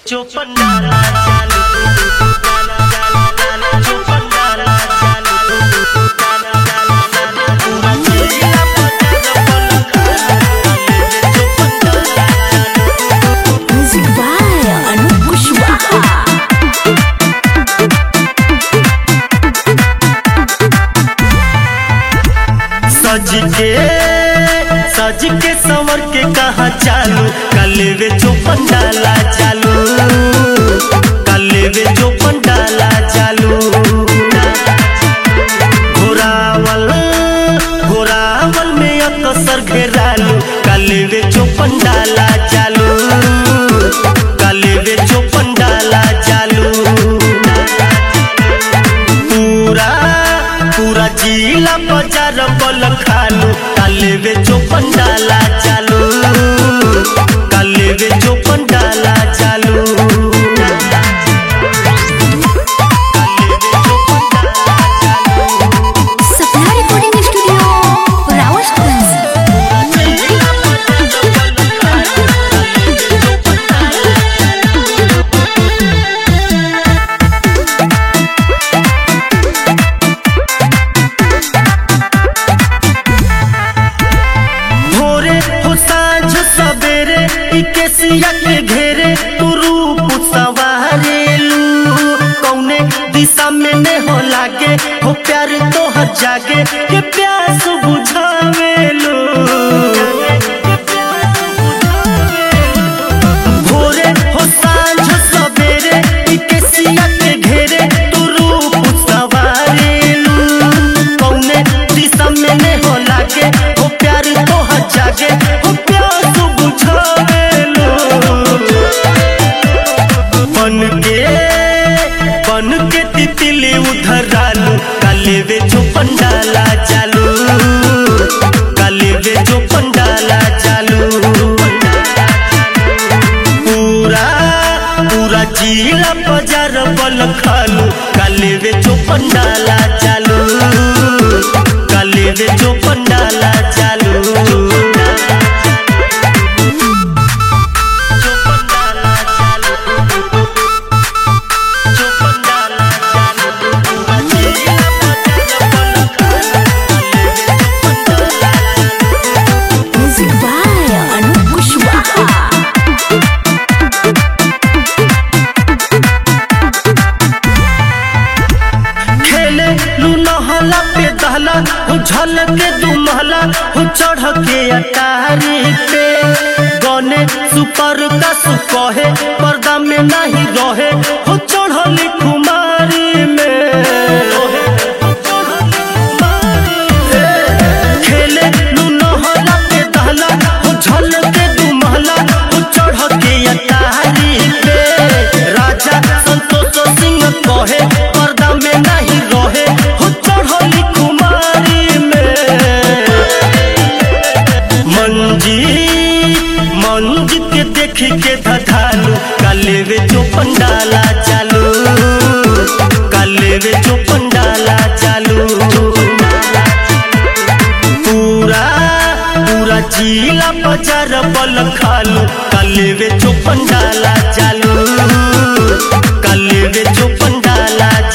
चौपन डाला चालू डाला डाला डाला चौपन डाला चालू डाला डाला डाला पूरा जिला पटना पलक चौपन डाला चालू Music by Anup Kushwaha. सज के सज के संवर के कहा चालू कलेवे चौपन डाला चालू कलेवे चौपन डाला चालू घोरावल घोरावल में अकसर घेरालू कलेवे चौपन डाला चालू कलेवे चौपन डाला चालू पूरा पूरा जिला बाजार बल खालू कालेवे चौपन डाला चालू कालेवे चौपन डाला चालू कालेवे चौपन डाला चालू Sapna Recording Studio, Rawalpindi. भोरे हो साँझ सवेरे ई केसिया के घेरे तू रूप सवारेलू कौने दिशा में ने हो लागे हो प्यार तो हर जागे के प्यास बुझावेलू भोरे हो साँझ सवेरे ई केसिया के घेरे तू रूप सवारेलू कौने दिशा में ने हो लागे हो प्यार तो हर जागे हो प्यास बुझावेलू बन के बन के तितली उधर आलू कालेवे जो पंडाला चालू कालेवे जो पंडाला चालू पूरा पूरा जिला बाजार बल खालू कालेवे जो पंडाला चालू कालेवे जो पंडाला चालू जो पंडाला चालू जो पंडाला चालू पूरा जिला बाजार बल खालू कालेवे जो पंडाला चालू Music by Anup Kushwaha. खेले लू नहला पे दहला हो झल के दू महला हो चढ़ के अटारी पे गने सुपर का सुकहे पर्दा में नहीं रहे हो चढ़ली कुमारी में खेले लू नहला पे दहला हो झल के दू महला हो चढ़ के अटारी पे राजा संतोष सिंह कहे पर्दा में नहीं रहे हो चढ़ली कुमारी में मंजी मंजी के देख के धधालू कालेवे जो पंडाला चालू कालेवे जो पंडाला चालू पूरा पूरा जिला बाजार बल खालू कालेवे जो पंडाला चालू कालेवे जो पंडाला